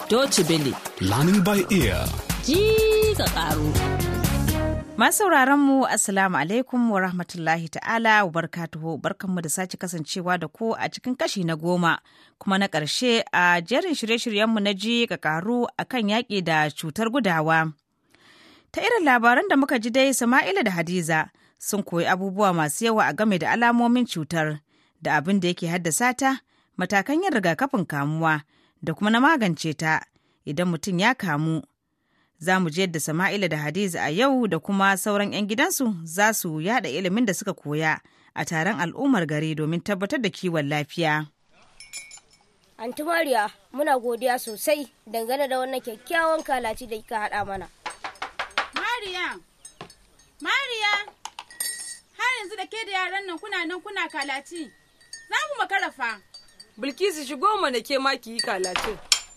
Deutsche Welle. Learning by ear. Ji ka ƙaru. Masu mu Assalamu alaikum wa rahmatullahi ta'ala wa barkatuhu barkanmu da sake kasancewa da ku a cikin kashi na goma kuma na ƙarshe a jerin shirye-shiryenmu na ji ka ƙaru a kan yaƙi da cutar gudawa. Ta irin labaran da muka ji dai Sama'ila da Hadiza sun koyi abubuwa masu yawa a game da alamomin cutar da abin da yake haddasa ta, matakan yin rigakafin kamuwa da kuma na magance ta idan mutum ya kamu. Za mu je yadda Sama'ila da Hadiza a yau da kuma sauran 'yan gidansu za su yada ilimin da suka koya a taron al'ummar gari domin tabbatar da kiwon lafiya. Anti Mariya, muna godiya sosai dangane da wannan kyakkyawan kalaci da kika haɗa mana. Mariya! Mariya! Har yanzu da ke da yaran nan kuna nan kuna kalaci. Za mu makara fa. Bilkisu shigo mana ke ma ki yi kalacin.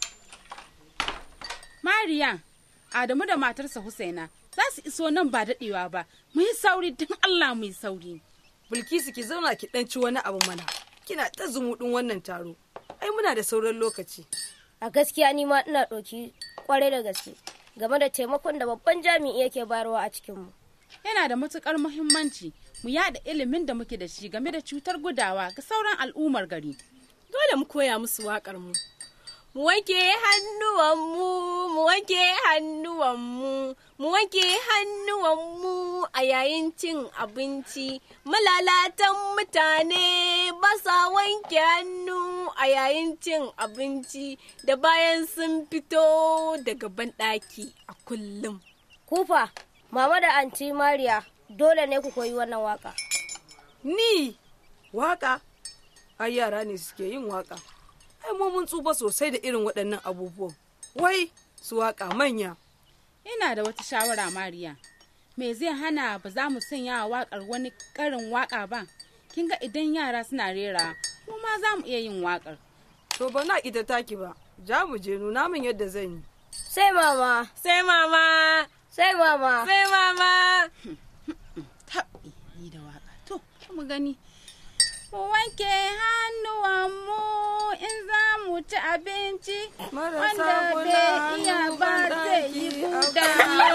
Mariya, Adamu da matarsa Husaina za su iso nan ba daɗewa ba. Mu yi sauri don Allah mu yi sauri. Bilkisu ki zauna ki ɗan ci wani abu mana. Kina ta zumuɗin wannan taro. Ai muna da sauran lokaci. A gaskiya ni ma ina ɗauki kwarai da gaske game da taimakon da babban jami'i yake bayarwa a cikinmu. Yana da matukar muhimmanci mu yada ilimin da muke da shi game da cutar gudawa ga sauran al'ummar gari. Dole mu koya musu waƙar mu. Mu wanke hannuwanmu, mu wanke hannuwanmu, mu wanke hannuwanmu a yayin cin abinci. Malalatan mutane ba sa wanke hannu a yayin cin abinci da bayan sun fito daga banɗaki a kullum. Kufa, mama da anti Mariya dole ne ku koyi wannan waka. Ni waka? Ai yara ne suke yin waka. Ai mu mun tsufa sosai da irin waɗannan abubuwan. Wai su waka manya. Ina da wata shawara Mariya. Me zai hana ba za mu sanya wa waƙar wani ƙarin waƙa ba? Kin ga idan yara suna rera, mu ma za mu iya yin waƙar. To ba na ita taki ba. Ja mu je nuna min yadda zan yi. Sai mama, Sai mama, sai mama. sai mama. Taɓi ni da waƙa. To, mu gani. Mu wanke hannuwanmu in za mu ci abinci. Marasa Wanda kula bai iya hannu ba ban zai yi daki buda.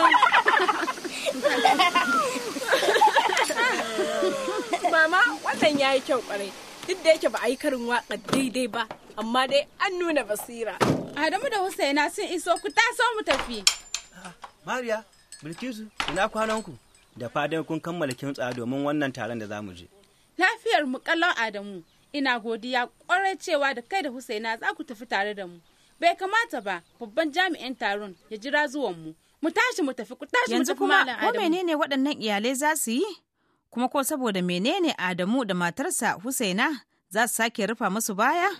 Mama, wannan ya yi kyau kwarai. Duk da yake ba a yi karin waƙa daidai ba, amma dai an nuna basira. Adamu da Husaina sun iso ku taso mu tafi. Mariya, Bilkisu, ina kwananku? Da fatan kun kammala kintsa domin wannan taron da za mu je. Lafiyar mu kallon Adamu. Ina godiya kwarai cewa da kai da Husaina za ku tafi tare da mu. Bai kamata ba babban jami'in taron ya jira zuwan mu. Mu tashi mu tafi ku tashi mu Yanzu tafi kuma Malam ko Adamu. menene waɗannan iyalai za su yi? Kuma ko saboda menene Adamu da matarsa Husaina za su sake rufa musu baya?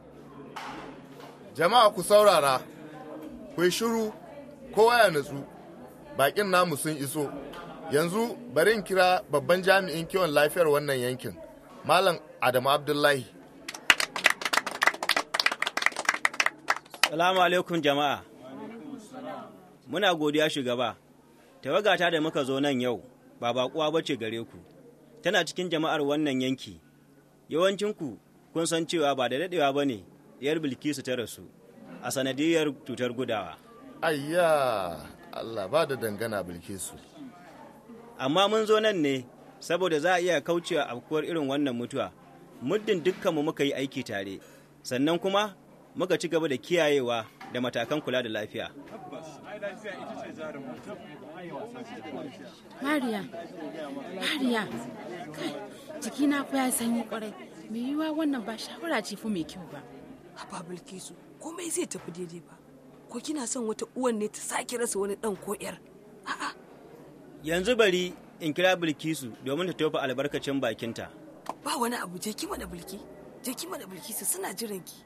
Jama'a ku saurara, ku yi shiru, kowa ya natsu, bakin namu sun iso. Yanzu bari in kira babban jami'in kiwon lafiyar wannan yankin, Malam Adamu Abdullahi. Salamu alaikum jama'a. Muna godiya shugaba. Tawagata da muka zo nan yau ba baƙuwa ba ce gare ku. Tana cikin jama'ar wannan yanki. Yawancinku kun san cewa ba da daɗewa ba ne ɗiyar Bilkisu ta rasu a sanadiyar cutar gudawa. Ayya, Allah ba da dangana Bilkisu. Amma mun zo nan ne saboda za a iya kaucewa afkuwar irin wannan mutuwa. Muddin dukkanmu muka yi aiki tare, sannan kuma muka ci gaba da kiyayewa da matakan kula da lafiya. Mariya, Mariya, kai, jikina fa ya sanyi kwarai. Me yiwa wannan ba shawara ce fa mai kyau ba. Haba Bilkisu, komai zai tafi daidai ba. Ko kina son wata uwan ne ta sake rasa wani ɗan ko ƴar? A'a, Yanzu bari in kira Bilkisu domin ta tofa albarkacin bakinta. ba wani abu je ki mana Bilki. Je ki mana Bilkisu suna jiran ki.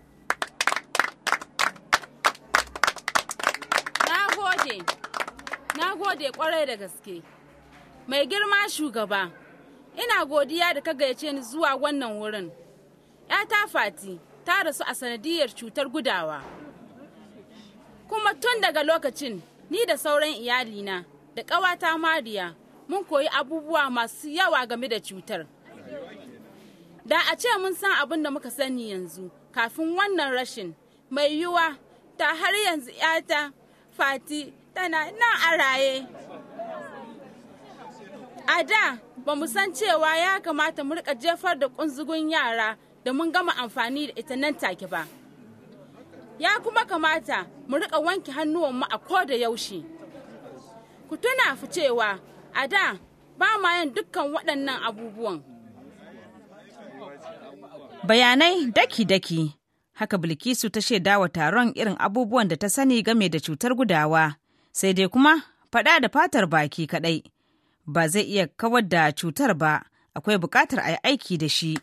Na gode, na gode kwarai da gaske. Mai girma shugaba, ina godiya da ka gayyace ni zuwa wannan wurin. ‘Yata Fati ta rasu a sanadiyar cutar gudawa. Kuma tun daga lokacin, ni da sauran iyalina da ƙawata Mariya mun koyi abubuwa masu yawa game da cutar. Da a ce mun san abin da muka sani yanzu kafin wannan rashin mai yiwuwa ta har yanzu ‘yata Fati tana nan a raye. A da ba mu san cewa ya kamata mu rika jefar da kunzugun yara da mun gama amfani da ita nan take ba. Ya kuma kamata mu rika wanke hannuwanmu a ko da yaushe. Ku tuna fi cewa a da ba ma yin dukkan waɗannan abubuwan. Bayanai daki-daki. Haka Bilkisu ta shaida wa taron irin abubuwan da ta sani game da cutar gudawa, sai dai kuma faɗa da fatar baki kaɗai. Ba zai iya kawar da cutar ba, akwai buƙatar a yi aiki da shi.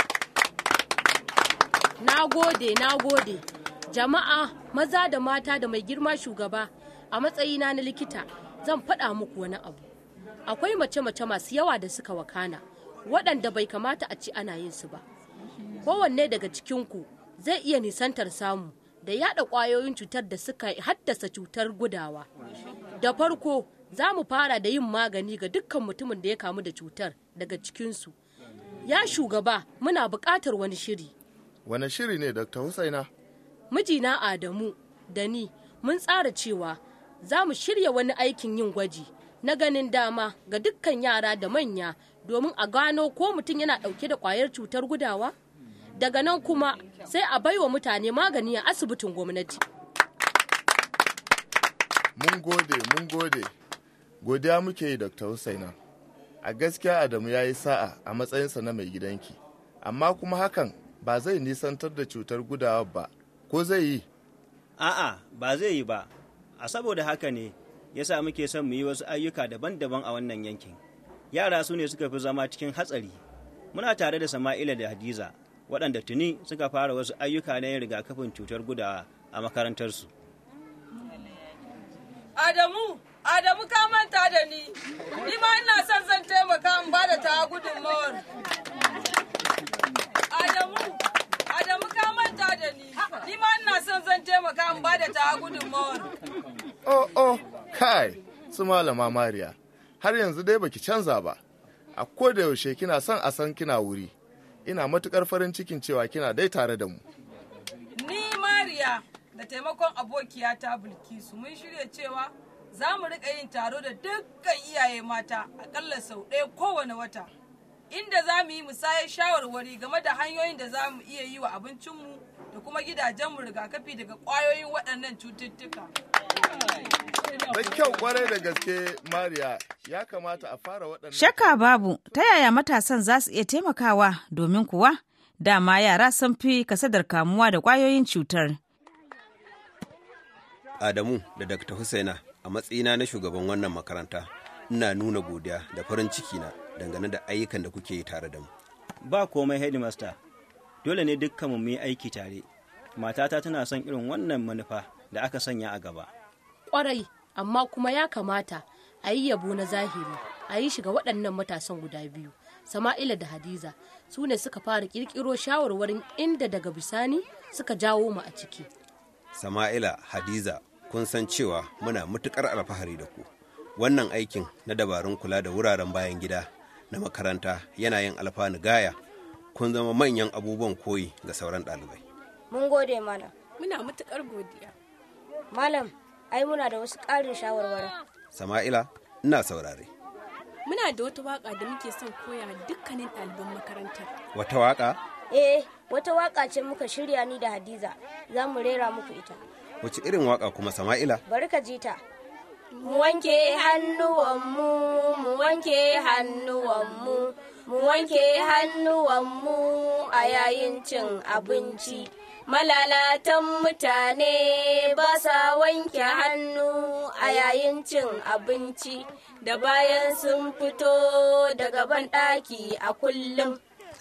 Na gode, na gode. Jama'a, maza da mata da mai girma shugaba, a matsayina na likita, zan faɗa muku wani abu. Akwai mace-mace masu yawa da suka wakana, waɗanda bai kamata a ci ana yin su ba. Kowanne daga cikinku zai iya nisantar samu da yada ƙwayoyin cutar da suka haddasa cutar gudawa. Da farko, za mu fara da yin magani ga dukkan mutumin da ya kamu da cutar daga cikinsu. Ya shugaba, muna buƙatar wani shiri. Wane shiri ne Dr. Husaina? mijina Adamu da ni mun tsara cewa za mu shirya wani aikin yin gwaji na ganin dama ga dukkan yara da manya domin a gano ko mutum yana ɗauke da ƙwayar cutar gudawa daga nan kuma sai a baiwa mutane magani a asibitin gwamnati Mun gode, mun gode. Godiya muke yi Dr. Husaina. A gaskiya Adamu ya yi sa'a a matsayinsa na mai gidanki, amma kuma hakan ba zai nisantar da cutar gudawa ba, ko zai yi? A'a, ba zai yi ba, a saboda haka ne ya sa muke son mu yi wasu ayyuka daban-daban a wannan yankin. Yara su ne suka fi zama cikin hatsari. Muna tare da Sama'ila da Hadiza, waɗanda tuni suka fara wasu ayyuka na yin rigakafin cutar gudawa a makarantarsu. Adamu, Adamu ka manta da ni, ni ma ina son zan taimaka in ba da ta gudunmawar. Adamu, Adamu ka manta da ni, ni ma ina son zan taimaka in ba da ta gudunmawar. Oh, oh, kai, su malama Mariya, har yanzu dai baki canza ba. A da yaushe kina son a san kina wuri. Ina matukar farin cikin cewa kina dai tare da mu. Ni Mariya da taimakon abokiyata Bilkisu mun shirya cewa za mu riƙa yin taro da dukkan iyaye mata akalla sau ɗaya kowane wata. Inda za mu yi musayar shawarwari game da hanyoyin da za mu iya yi wa abincinmu da kuma gidajenmu rigakafi daga ƙwayoyin waɗannan cututtuka. Da kyau kwarai da gaske Mariya ya kamata a fara waɗannan. Shakka babu, ta yaya matasan za su iya taimakawa domin kuwa dama yara sun fi kasadar kamuwa da ƙwayoyin cutar. Adamu da Dr. Husaina a matsayina na shugaban wannan makaranta ina nuna godiya da farin ciki na dangane da ayyukan da kuke yi tare da mu. Ba komai headmaster, dole ne dukkanmu mu yi aiki tare. Matata tana son irin wannan manufa da aka sanya a gaba. kwarai amma kuma ya kamata a yi yabo na zahiri a yi shiga waɗannan matasan guda biyu sama'ila da hadiza su ne suka fara ƙirƙiro shawarwarin inda daga bisani suka jawo mu a ciki Sama'ila Hadiza kun san cewa muna matuƙar alfahari da ku. Wannan aikin na dabarun kula da wuraren bayan gida na makaranta yana yin alfanu gaya. Kun zama manyan abubuwan koyi ga sauran ɗalibai. Mun gode malam. Muna matuƙar godiya. Malam, ai muna da wasu ƙarin shawarwarin. Sama'ila, ina saurare. Muna da wata waka da muke son koya wa dukkanin ɗaliban makarantar. Wata waƙa? Eh, wata waka ce muka shirya ni da Hadiza. Za mu rera muku ita. Wace irin waƙa kuma Sama'ila? Bari ka ji ta. mu wanke hannuwanmu mu wanke hannuwanmu mu wanke hannuwanmu a yayin cin abinci malalatan mutane ba sa wanke hannu a yayin cin abinci da bayan sun fito daga banɗaki a kullum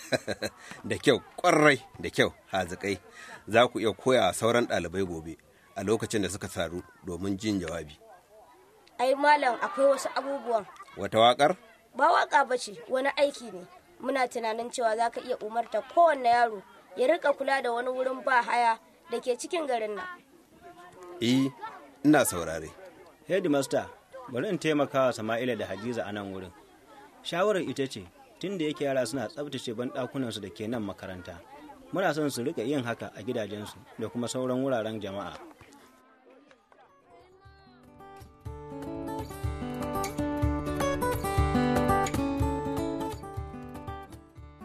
da kyau, ƙwarai da kyau, hazikai. Za ku iya koya sauran ɗalibai gobe a lokacin da suka taru domin jin jawabi. Ai malam akwai wasu abubuwan. Wata waƙar? Ba waka ba ce, wani aiki ne. Muna tunanin cewa za ka iya umarta kowanne yaro ya rika kula da wani wurin ba haya da ke cikin garin nan. Eh, ina saurare. Headmaster, bari in taimaka wa Sama'ila da Hadiza a nan wurin. Shawarar ita ce, tun da yake yara suna tsabtace banɗakunansu da ke nan makaranta, muna son su rika yin haka a gidajensu da kuma sauran wuraren jama'a.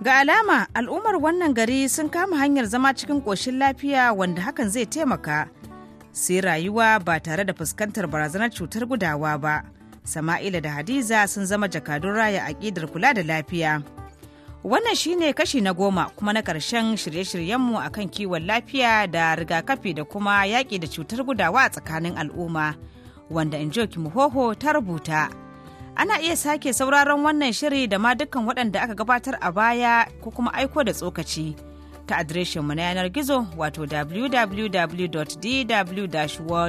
Ga alama al'ummar wannan gari sun kama hanyar zama cikin ƙoshin lafiya wanda hakan zai taimaka. Sai rayuwa ba tare da fuskantar barazanar cutar gudawa ba. Sama'ila da Hadiza sun zama jakadun raya aƙidar kula da lafiya. Wannan shine kashi na goma kuma na ƙarshen shirye-shiryenmu a kan kiwon lafiya da rigakafi da kuma yaƙi da cutar gudawa a tsakanin al'umma, wanda Injoki Muhoho ta rubuta. Ana iya sake sauraron wannan shiri da ma dukkan waɗanda aka gabatar a baya ko kuma aiko da tsokaci ta adireshinmu na yanar gizo wato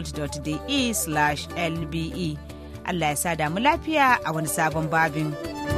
www.dw-world.de/lbe. Allah ya sa damu lafiya a wani sabon babin.